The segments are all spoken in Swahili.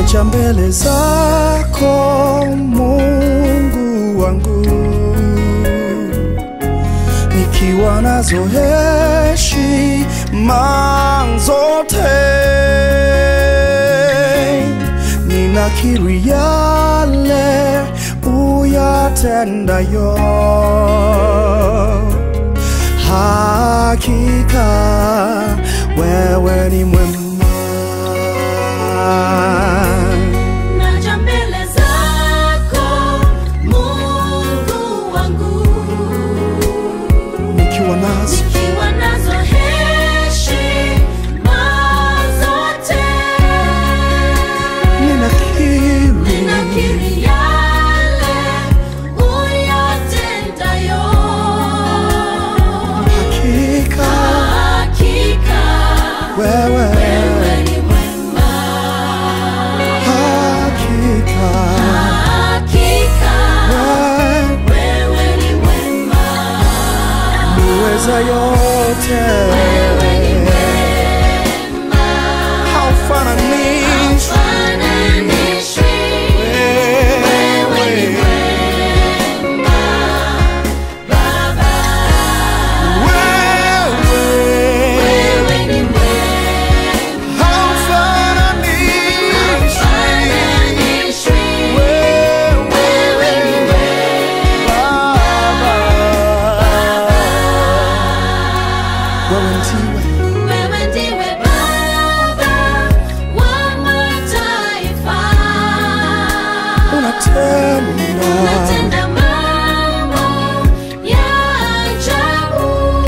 naja mbele zako Mungu wangu, nikiwa nazo heshima zote, ninakiri yale uyatendayo, hakika wewe ni mwema. Naja mbele zako Mungu wangu, nikiwa nazo nikiwa nazo heshima zote, ninakiri ninakiri yale uyatendayo, hakika hakika wewe wewe ni mwema, hakika hakika wewe wewe ni mwema. muweza yote Wewe ni mwema, haufananishi fananishwi. Wewe ni wewe mwema, Baba. wewe Wewe ni mwema, haufananishi fananishwi. wewe Wewe ni Baba wewe ndiwe Wewe ndiwe Baba wa mataifa. unatenda Unatenda mambo ya ajabu.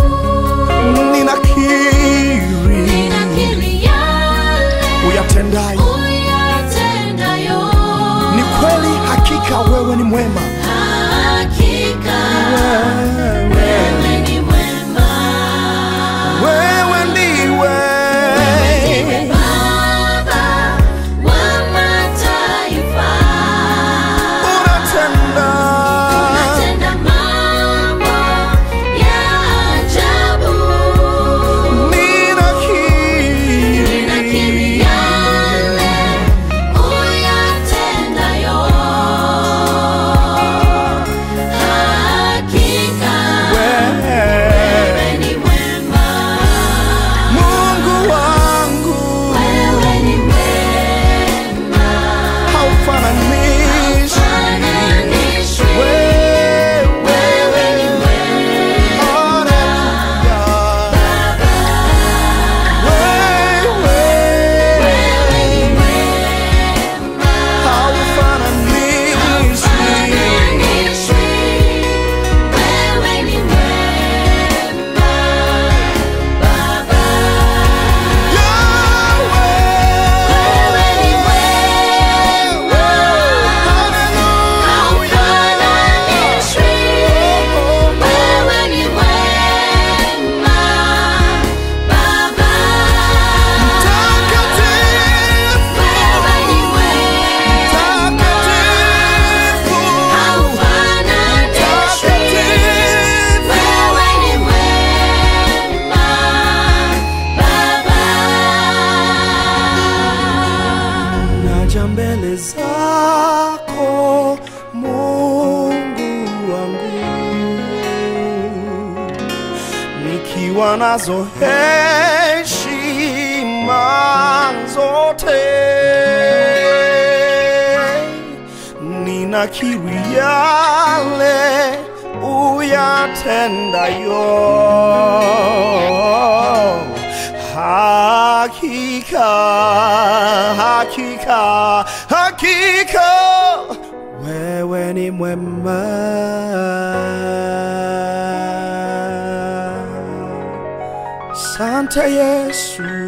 ninakiri Ninakiri yale uyatendayo uyatendayo. ni kweli hakika wewe ni mwema Hakika wewe, wewe ni mwema. wewe ndiwe Ndiwe Baba wa mataifa. unatenda Unatenda mambo ya ajabu. Ninakiri ninakiri yale uyatendayo. Hakika wewe wewe ni mwema. Mungu wangu Wewe ni mwema. haufananishi Fananishwi. wewe Wewe ni mwema. haleluya wewe Wewe ni mwema. haufananishi Fananishwi. Wewe ni mwema, Baba. Wewe ni mwema. Haufananishwi. Wewe ni mwema, Baba. Wewe ni mwema. Haufananishwi. Wewe ni mwema, Baba. naja mbele zako Mungu wangu, nikiwa nazo heshima zote, ninakiri yale uyatendayo hakika hakika hakika wewe ni mwema sante yesu